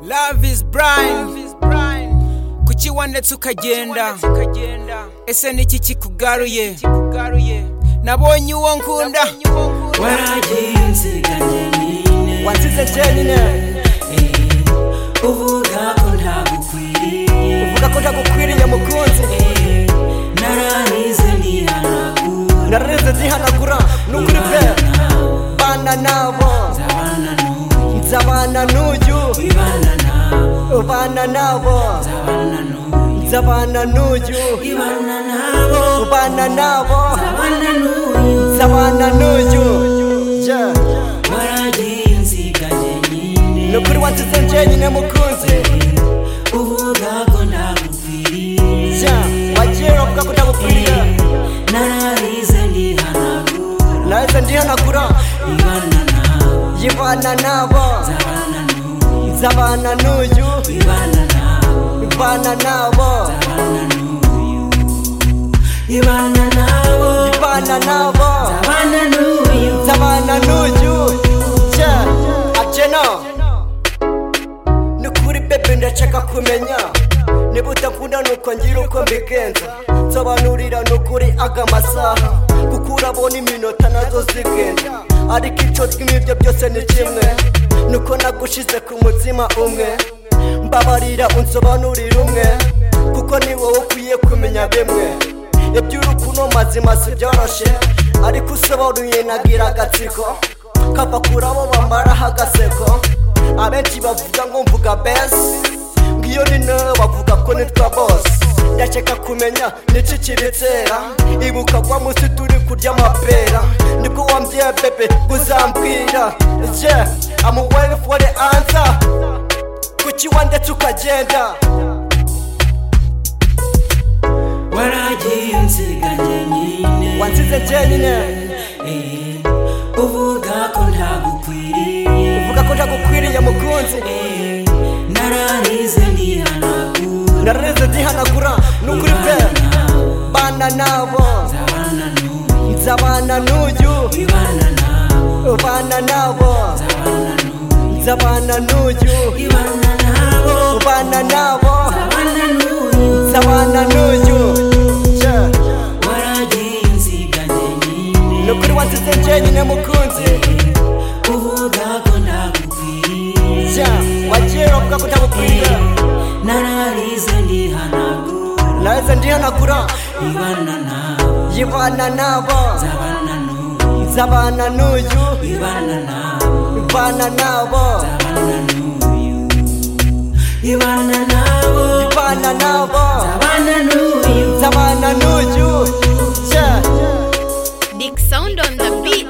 love is blind kukiwandetse ukagenda ese niki kikugaruye nabonye uwo nkunda waragenziganye nyine wazize jenyine uvuga ko ntagukwiriye uvuga ko ntagukwiriye mukunzi naranize nihanagura nareze zihanagura nukuri pe bana nabo abana n'uyu nzabana n'uyu ibana nabo ubana nabo abana n'uyu nzabana n'uyu ibana nabo ubana nabo abana n'uyu nzabana n'uyu Yeah. waragenziganye nyine ni ukuri wazize jenyine mukunzi uvuga ko ntagukwiriye Yeah. wagiye uravuga ko ntagukwiriye nararize nihanagura nahise ndihanagura ibana nabo yivana nabo abana n'uyu nzabana n'uyu ibana nabo ivana nabo abana n'uyu ibana nabo ivana nabo abana n'uyu nzabana n'uyu Yeah. akena ni kuri bebe ndashaka kumenya niba utakunda nuko ngira uko mbigenza nsobanurira ni ukuri aga masaha kuko urabona iminota nazo zigenda ariko icyo tw'ibyo byose ni kimwe nuko nagushize ku mutima umwe mbabarira unsobanurira umwe kuko ni wowe ukwiye kumenya bimwe iby'urukundo mazima si byoroshye ariko usobanuye nagira agatsiko kava kuri abo bambaraho agaseko abenshi bavuga ngo mvuga besi ngiyo ni nawe bavuga ko nitwa bose ndakeka kumenya n'iki kibitera ibuka kwa munsi turi kurya amapera nibwo wambwiye bebe ngo uzambwira je amuwere fore ansa kuki wandetse ukagenda waragiye unsiganye nyine wansize jyenyine Eh, uvuga ko ntagukwiriye uvuga ko ntagukwiriye mukunzi Eh, nararize nihanagura nareze zihanagura nukuri pe bana nabo abana n'uyu nzabana n'uyu ibana nabo ubana nabo abana n'uyu nzabana n'uyu ibana nabo ubana nabo abana n'uyu nzabana n'uyu Yeah. waragiye unsiganye nyine ni ukuri wazize jyenyine mukunzi uvuga ko ntagukwiriye Yeah. wagiye uravuga ko utagukwiriye nararize ndihanagura nareze ndihanagura ibana nabo yibana nabo abana n'uyu nzabana n'uyu ibana nabo ubana nabo abana n'uyu ibana nabo ubana nabo abana n'uyu nzabana n'uyu Yeah. Dick Sound on the beat.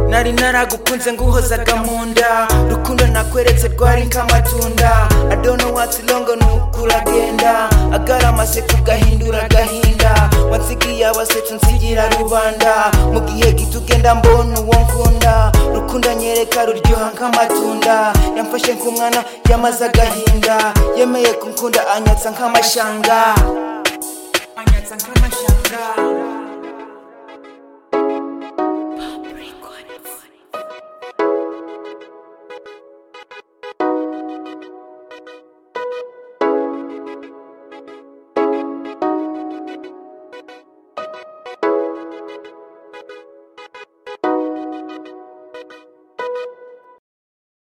nari naragukunze nguhozaga mu nda rukundo nakweretse rwari nk'amatunda adono watilongo nukuragenda agaramase kugahindura agahinda wansigiye abasetsi nsigira rubanda mu gihe gito ugenda mbona uwo nkunda rukundo anyereka ruryoha nk'amatunda yamfashe nk'umwana yamaze agahinda yemeye kunkunda anyatsa nk'amashanga anyatsa nk'amashanga